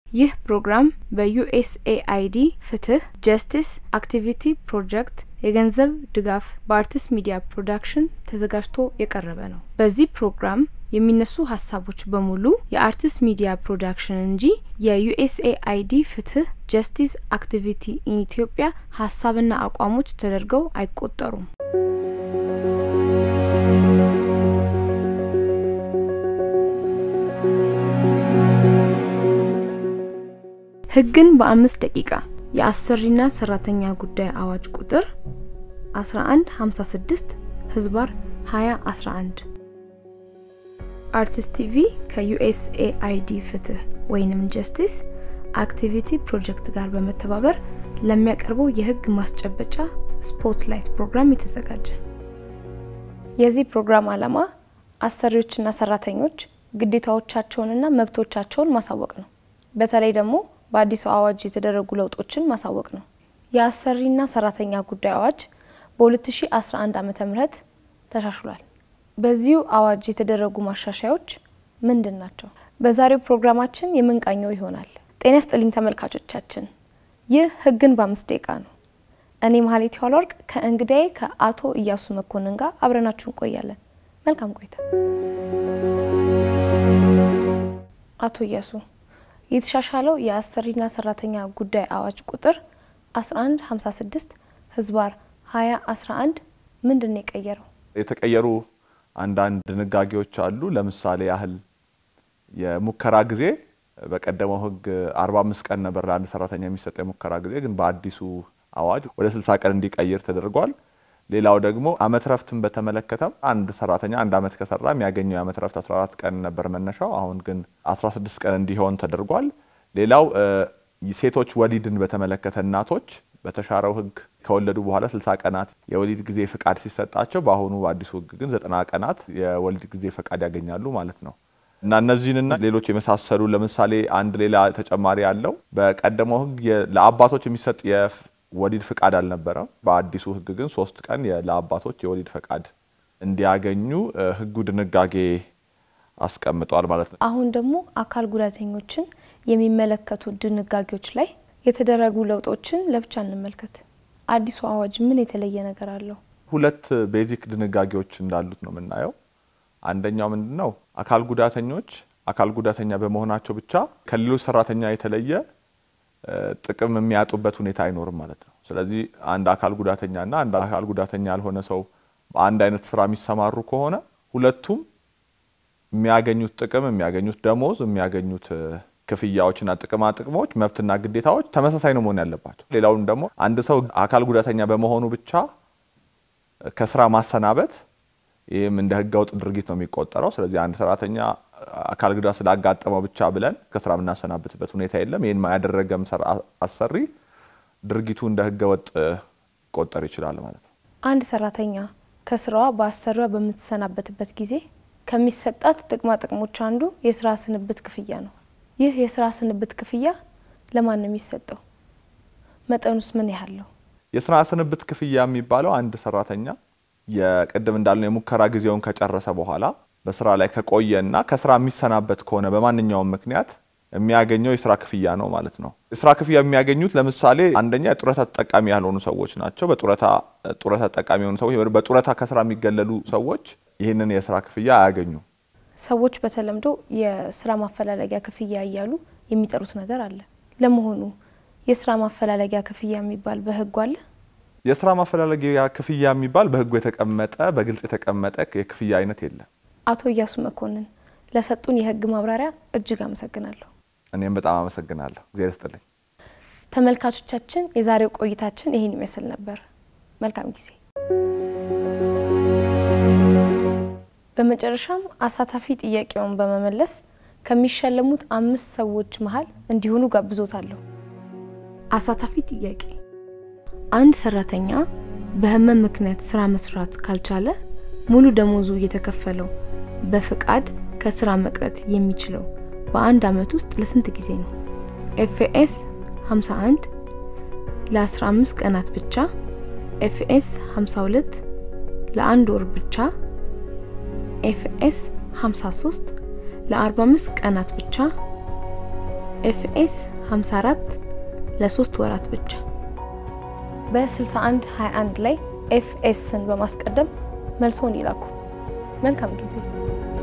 ይህ ፕሮግራም በዩኤስኤአይዲ ፍትህ ጀስቲስ አክቲቪቲ ፕሮጀክት የገንዘብ ድጋፍ በአርቲስት ሚዲያ ፕሮዳክሽን ተዘጋጅቶ የቀረበ ነው። በዚህ ፕሮግራም የሚነሱ ሀሳቦች በሙሉ የአርቲስት ሚዲያ ፕሮዳክሽን እንጂ የዩኤስኤአይዲ ፍትህ ጀስቲስ አክቲቪቲ ኢን ኢትዮጵያ ሀሳብና አቋሞች ተደርገው አይቆጠሩም። ህግን በአምስት ደቂቃ የአሰሪና ሰራተኛ ጉዳይ አዋጅ ቁጥር 1156 ህዝባር 2011 አርቲስት ቲቪ ከዩኤስኤአይዲ ፍትህ ወይንም ጀስቲስ አክቲቪቲ ፕሮጀክት ጋር በመተባበር ለሚያቀርበው የህግ ማስጨበጫ ስፖትላይት ፕሮግራም የተዘጋጀ። የዚህ ፕሮግራም ዓላማ አሰሪዎችና ሰራተኞች ግዴታዎቻቸውንና መብቶቻቸውን ማሳወቅ ነው። በተለይ ደግሞ በአዲሱ አዋጅ የተደረጉ ለውጦችን ማሳወቅ ነው። የአሰሪና ሰራተኛ ጉዳይ አዋጅ በ2011 ዓ ም ተሻሽሏል። በዚሁ አዋጅ የተደረጉ ማሻሻያዎች ምንድን ናቸው? በዛሬው ፕሮግራማችን የምንቃኘው ይሆናል። ጤና ይስጥልኝ ተመልካቾቻችን፣ ይህ ህግን በአምስት ደቂቃ ነው። እኔ መሀሌት ኋላወርቅ ከእንግዳዬ ከአቶ እያሱ መኮንን ጋር አብረናችሁ እንቆያለን። መልካም ቆይታ። አቶ እያሱ የተሻሻለው የአሰሪና ሰራተኛ ጉዳይ አዋጅ ቁጥር 1156 ህዝባር 2011 ምንድን ነው የቀየረው? የተቀየሩ አንዳንድ ድንጋጌዎች አሉ። ለምሳሌ ያህል የሙከራ ጊዜ በቀደመው ህግ 45 ቀን ነበር ለአንድ ሰራተኛ የሚሰጠው የሙከራ ጊዜ፣ ግን በአዲሱ አዋጅ ወደ 60 ቀን እንዲቀይር ተደርጓል። ሌላው ደግሞ አመት ረፍትን በተመለከተም አንድ ሰራተኛ አንድ አመት ከሰራ የሚያገኘው የአመት ረፍት 14 ቀን ነበር መነሻው፣ አሁን ግን 16 ቀን እንዲሆን ተደርጓል። ሌላው ሴቶች ወሊድን በተመለከተ እናቶች በተሻረው ህግ ከወለዱ በኋላ 60 ቀናት የወሊድ ጊዜ ፍቃድ ሲሰጣቸው በአሁኑ በአዲሱ ህግ ግን 90 ቀናት የወሊድ ጊዜ ፍቃድ ያገኛሉ ማለት ነው። እና እነዚህንና ሌሎች የመሳሰሉ ለምሳሌ አንድ ሌላ ተጨማሪ ያለው በቀደመው ህግ ለአባቶች የሚሰጥ ወሊድ ፍቃድ አልነበረም። በአዲሱ ህግ ግን ሶስት ቀን ለአባቶች የወሊድ ፈቃድ እንዲያገኙ ህጉ ድንጋጌ አስቀምጧል ማለት ነው። አሁን ደግሞ አካል ጉዳተኞችን የሚመለከቱ ድንጋጌዎች ላይ የተደረጉ ለውጦችን ለብቻ እንመልከት። አዲሱ አዋጅ ምን የተለየ ነገር አለው? ሁለት ቤዚክ ድንጋጌዎች እንዳሉት ነው የምናየው። አንደኛው ምንድን ነው? አካል ጉዳተኞች አካል ጉዳተኛ በመሆናቸው ብቻ ከሌሎች ሰራተኛ የተለየ ጥቅም የሚያጡበት ሁኔታ አይኖርም ማለት ነው። ስለዚህ አንድ አካል ጉዳተኛና አንድ አካል ጉዳተኛ ያልሆነ ሰው በአንድ አይነት ስራ የሚሰማሩ ከሆነ ሁለቱም የሚያገኙት ጥቅም፣ የሚያገኙት ደሞዝ፣ የሚያገኙት ክፍያዎችና ጥቅማ ጥቅሞች፣ መብትና ግዴታዎች ተመሳሳይ ነው መሆን ያለባቸው። ሌላውም ደግሞ አንድ ሰው አካል ጉዳተኛ በመሆኑ ብቻ ከስራ ማሰናበት ይህም እንደ ህገወጥ ድርጊት ነው የሚቆጠረው። ስለዚህ አንድ ሰራተኛ አካል ጉዳት ስላጋጠመው ብቻ ብለን ከስራ የምናሰናብትበት ሁኔታ የለም። ይህን ያደረገም አሰሪ ድርጊቱ እንደ ህገወጥ ሊቆጠር ይችላል ማለት ነው። አንድ ሰራተኛ ከስራዋ በአሰሪዋ በምትሰናበትበት ጊዜ ከሚሰጣት ጥቅማ ጥቅሞች አንዱ የስራ ስንብት ክፍያ ነው። ይህ የስራ ስንብት ክፍያ ለማን ነው የሚሰጠው? መጠኑስ ምን ያህል ነው? የስራ ስንብት ክፍያ የሚባለው አንድ ሰራተኛ የቅድም እንዳልነው የሙከራ ጊዜውን ከጨረሰ በኋላ በስራ ላይ ከቆየና ከስራ የሚሰናበት ከሆነ በማንኛውም ምክንያት የሚያገኘው የስራ ክፍያ ነው ማለት ነው። የስራ ክፍያ የሚያገኙት ለምሳሌ አንደኛ የጡረታ ተጠቃሚ ያልሆኑ ሰዎች ናቸው። በጡረታ ጡረታ ተጠቃሚ የሆኑ ሰዎች፣ በጡረታ ከስራ የሚገለሉ ሰዎች ይህንን የስራ ክፍያ አያገኙም። ሰዎች በተለምዶ የስራ ማፈላለጊያ ክፍያ እያሉ የሚጠሩት ነገር አለ። ለመሆኑ የስራ ማፈላለጊያ ክፍያ የሚባል በህጉ አለ? የስራ ማፈላለጊያ ክፍያ የሚባል በህጉ የተቀመጠ በግልጽ የተቀመጠ የክፍያ አይነት የለም። አቶ እያሱ መኮንን ለሰጡን የህግ ማብራሪያ እጅግ አመሰግናለሁ። እኔም በጣም አመሰግናለሁ። እግዚአብሔር ይስጥልኝ። ተመልካቾቻችን፣ የዛሬው ቆይታችን ይህን ይመስል ነበር። መልካም ጊዜ። በመጨረሻም አሳታፊ ጥያቄውን በመመለስ ከሚሸለሙት አምስት ሰዎች መሀል እንዲሆኑ ጋብዞታለሁ። አሳታፊ ጥያቄ አንድ ሰራተኛ በህመም ምክንያት ስራ መስራት ካልቻለ ሙሉ ደሞዙ እየተከፈለው በፍቃድ ከስራ መቅረት የሚችለው በአንድ አመት ውስጥ ለስንት ጊዜ ነው? ኤፍኤስ 51 ለ15 ቀናት ብቻ፣ ኤፍኤስ 52 ለአንድ ወር ብቻ፣ ኤፍኤስ 53 ለ45 ቀናት ብቻ፣ ኤፍኤስ 54 ለሶስት ወራት ብቻ። በ6121 ላይ ኤፍኤስን በማስቀደም መልሶን ይላኩ። መልካም ጊዜ